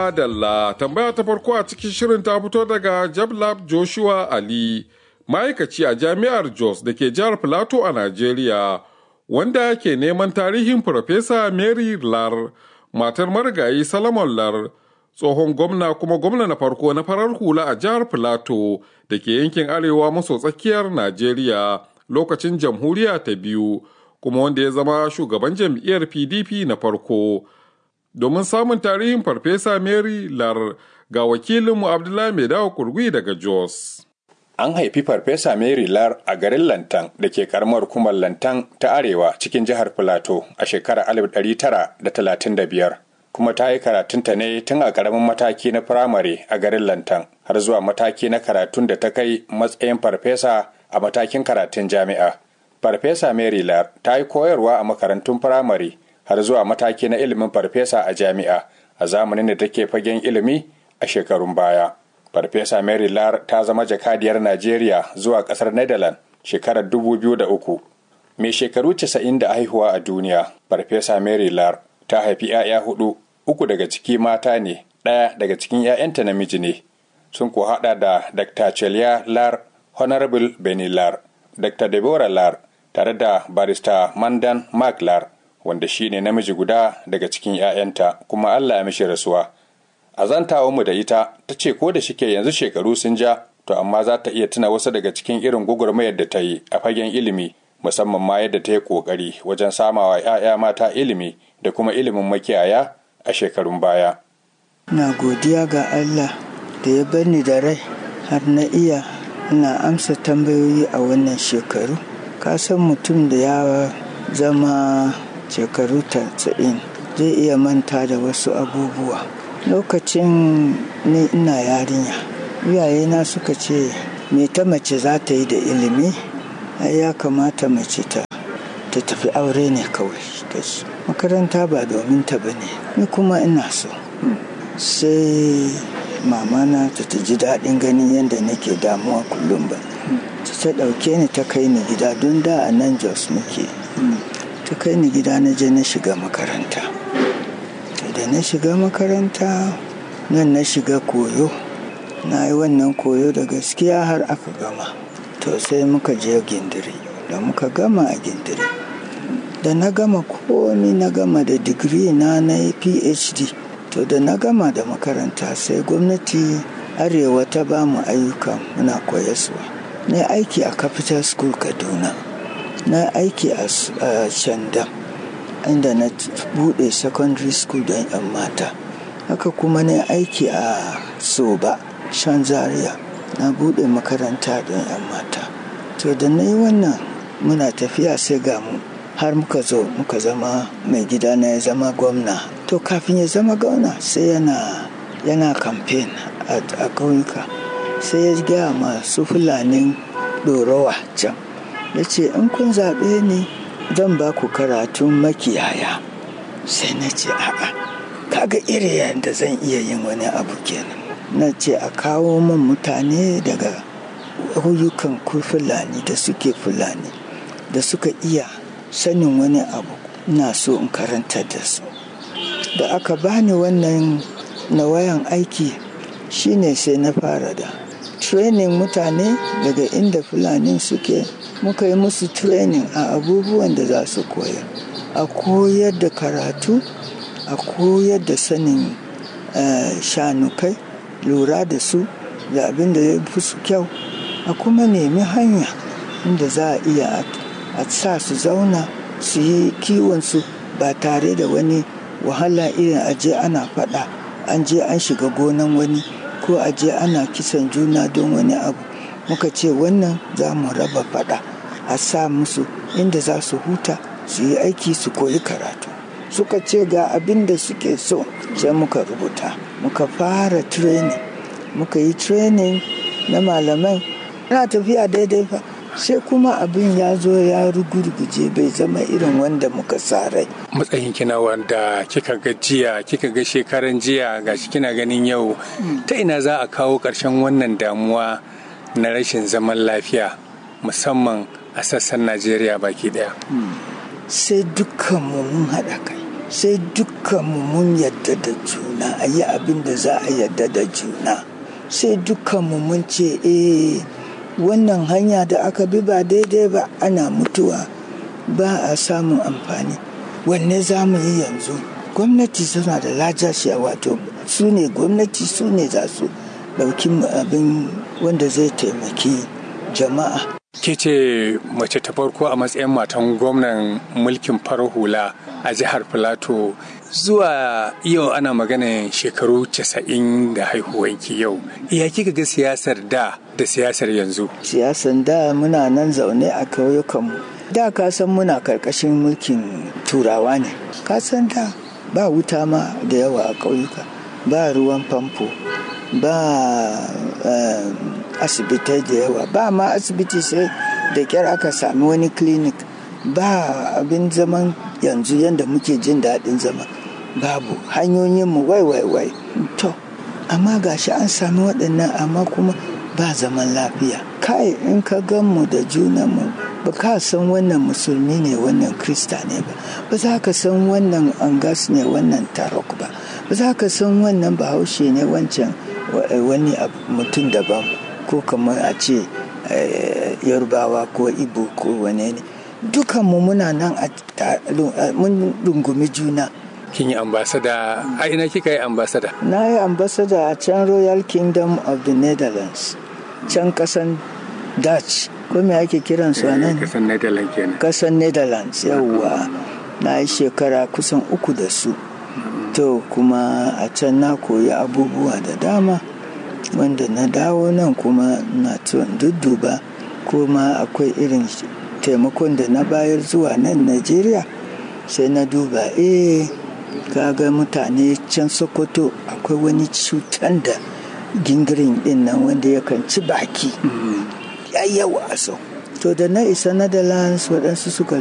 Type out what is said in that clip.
Adalla tambaya ta farko a cikin shirin ta fito daga Jablab Joshua Ali, ma'aikaci a jami'ar Jos da ke jihar Filato a Najeriya, wanda ke neman tarihin Farfesa Mary Lar, matar marigayi Salomon Lar, tsohon gwamna kuma gwamna na farko na farar hula a jihar Filato da ke yankin arewa maso tsakiyar Najeriya lokacin jamhuriya ta biyu, kuma wanda ya zama shugaban jam'iyyar PDP na farko. domin samun tarihin farfesa mary lar ga wakilinmu abdullahi mai dawo kurgui daga jos an haifi farfesa mary lar a garin lantan da ke karamar hukumar lantan ta arewa cikin jihar filato a shekarar 1935 kuma ta yi karatunta ne tun a karamin mataki na firamare a garin lantan har zuwa mataki na karatun da ta kai matsayin farfesa a matakin karatun jami'a farfesa mary lar ta yi koyarwa a makarantun firamare har zuwa mataki na ilimin farfesa a jami'a a zamanin da take fagen ilimi a shekarun baya. Farfesa Mary Lar ta zama jakadiyar Najeriya zuwa kasar Netherlands shekarar 2003. Mai shekaru 90 da haihuwa a duniya, Farfesa Mary Lar ta haifi 'ya'ya hudu, uku daga ciki mata ne, ɗaya daga cikin 'ya'yanta namiji ne. Sun ko haɗa da Dr. Celia Lar, Honorable Benny Lar, Dr. Deborah Lar, tare da barista Mandan Mark Lar, wanda shi ne namiji guda daga cikin 'ya'yanta kuma Allah ya mishi rasuwa. A zantawa mu da ita ta ce ko da shike yanzu shekaru sun ja to amma za ta iya tuna wasu daga cikin irin gugurmayar da ta yi a fagen ilimi musamman ma yadda ta yi kokari wajen samawa 'ya'ya mata ilimi da kuma ilimin makiyaya a shekarun baya. Na godiya ga Allah da ya bar ni da rai har na iya ina amsa tambayoyi a wannan shekaru. Ka san mutum da ya zama shekaru tasa'in zai iya manta da wasu abubuwa lokacin ni ina yarinya iyayena suka ce me ta mace za ta yi da ilimi ai ya kamata mace ta ta tafi aure ne kawai da su makaranta ba domin ta bane ni kuma ina so sai mamana ta ta ji daɗin ganin yadda nake damuwa kullum ba ta ɗauke ni ta kai ni gida don da a nan jos muke ta kai ni gida na je na shiga makaranta da na shiga makaranta nan na shiga koyo na yi wannan koyo da gaskiya har aka gama to sai muka je gindiri da muka gama a gindiri da na gama komi na gama da digiri na na yi phd to da na gama da makaranta sai gwamnati arewa ta ba mu ayyuka muna koyaswa na aiki a capital school kaduna na aiki a shandam inda na bude secondary school don 'yan mata haka kuma na aiki a soba shan zaria na bude makaranta don 'yan mata to da na yi wannan muna tafiya sai ga mu har muka zo muka zama mai gida na ya zama gwamna to kafin ya zama gwamna sai yana yana campaign a ƙauyuka sai ya gaya masu fulanin ɗorowa can ya ce in kun zaɓe ni zan ba ku karatun makiyaya sai na ce a'a kaga iri yadda zan iya yin wani abu kenan na ce a kawo min mutane daga huyukan ku fulani da suke fulani da suka iya sanin wani abu na so in karanta da su da aka bani wannan na wayan aiki shine sai na fara da training mutane daga inda fulani suke muka yi musu training a abubuwan da za su koya a koyar da karatu a koyar da sanin shanukai lura da su da abin da ya fi su kyau a kuma nemi hanya inda za a iya a sa su zauna su yi kiwonsu ba tare da wani wahala irin aje ana fada an je an shiga gonan wani ko aje ana kisan juna don wani abu muka ce wannan za mu raba fada a sa musu inda za su huta su yi aiki su koyi karatu suka ce ga abin da suke so sai muka rubuta muka fara training muka yi training na malamai na tafiya daidai fa sai kuma abin ya zo ya rugurguje bai zama irin wanda muka sa rai matsayin kina wanda kika ga jiya kika ga shekaran jiya gashi kina ganin yau ta ina za a kawo ƙarshen wannan damuwa na rashin zaman lafiya musamman a sassan najeriya baki daya sai dukkanmu mun haɗa kai sai dukkanmu mun yadda da juna a yi abin da za a yadda da juna sai dukkanmu mun ce eh wannan hanya da aka bi ba daidai ba ana mutuwa ba a samun amfani wanne za mu yi yanzu gwamnati suna da lajashiya wato su ne gwamnati su ne za su ɗauki abin wanda zai taimaki jama'a ke ce mace ta farko a matsayin matan gwamnan mulkin farar hula a jihar filato zuwa yau ana magana shekaru casa'in da haihuwanki yau ya kika ga siyasar da da siyasar yanzu siyasar da muna nan zaune a kauyukanmu da ka san muna karkashin mulkin turawa ne ka san da ba wuta ma da yawa a ƙauyuka ba ruwan famfo ba asibitai da yawa ba ma asibiti sai da kyar aka sami wani clinic ba abin zaman yanzu yadda muke jin daɗin zama babu hanyoyinmu wai wai wai to amma gashi an sami waɗannan amma kuma ba zaman lafiya kai in ka gan mu da junanmu ba ka san wannan musulmi ne wannan krista ne ba ba za ka san wannan angas ne wannan tarok ba ba za ka san wannan bahaushe ne wancan wani mutum daban ko kamar a ce yarbawa ko ibo ko wane ne dukanmu muna nan a mun rungumi juna kin yi ambasada a ina kika yi ambasada na yi ambasada a can royal kingdom of the netherlands can kasan dutch ko me ake kiran su nan kasan netherlands kenan kasan netherlands yawwa na yi shekara kusan uku da su to kuma a can na koyi abubuwa da dama wanda na dawo nan kuma na dudduba kuma akwai irin taimakon da na bayar zuwa nan najeriya sai na duba eh kaga mutane can sokoto akwai wani cutan da gingirin din nan wanda yakan ci baki ya yawa so to da na isa netherlands waɗansu suka